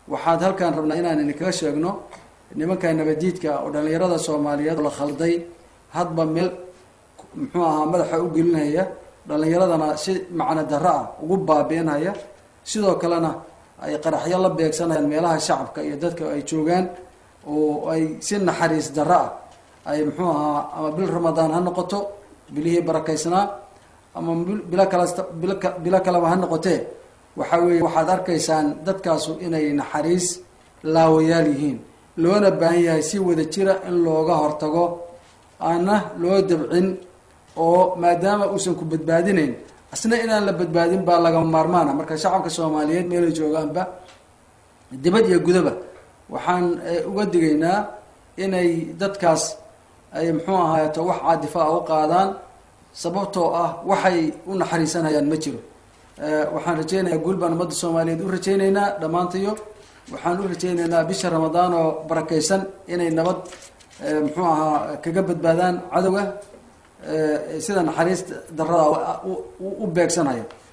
waxaad halkaan rabnaa inaan idinkaga sheegno nimanka nabadiidka oo dhalinyarada soomaaliyeed oo la khalday hadba meel muxuu ahaa madaxa u gelinaya dhalinyaradana si macno darro ah ugu baabiinhaya sidoo kalena ay qaraxyo la beegsanayaan meelaha shacabka iyo dadka ay joogaan oo ay si naxariis darro ah ay muxuu ahaa ama bil ramadaan ha noqoto bilihii barakaysnaa ama bilo kala bilo kaleba ha noqotee waxa weeye waxaad arkaysaan dadkaasu inay naxariis laawayaal yihiin loona baahan yahay si wada jira in looga hortago aana loo dabcin oo maadaama uusan ku badbaadinayn asna inaan la badbaadin baa lagama maarmaana marka shacabka soomaaliyeed meelay joogaanba dibad iyo gudaba waxaan uga digaynaa inay dadkaas ay muxuu ahaato wax caadifa a u qaadaan sababtoo ah waxay u naxariisanayaan ma jiro waxaan rajeynayaa guul baan ummadda soomaaliyeed u rajeyneynaa dhammaantayo waxaan u rajeyneynaa bisha ramadaan oo barakaysan inay nabad muxuu ahaa kaga badbaadaan cadowga sida naxariis darada u beegsanaya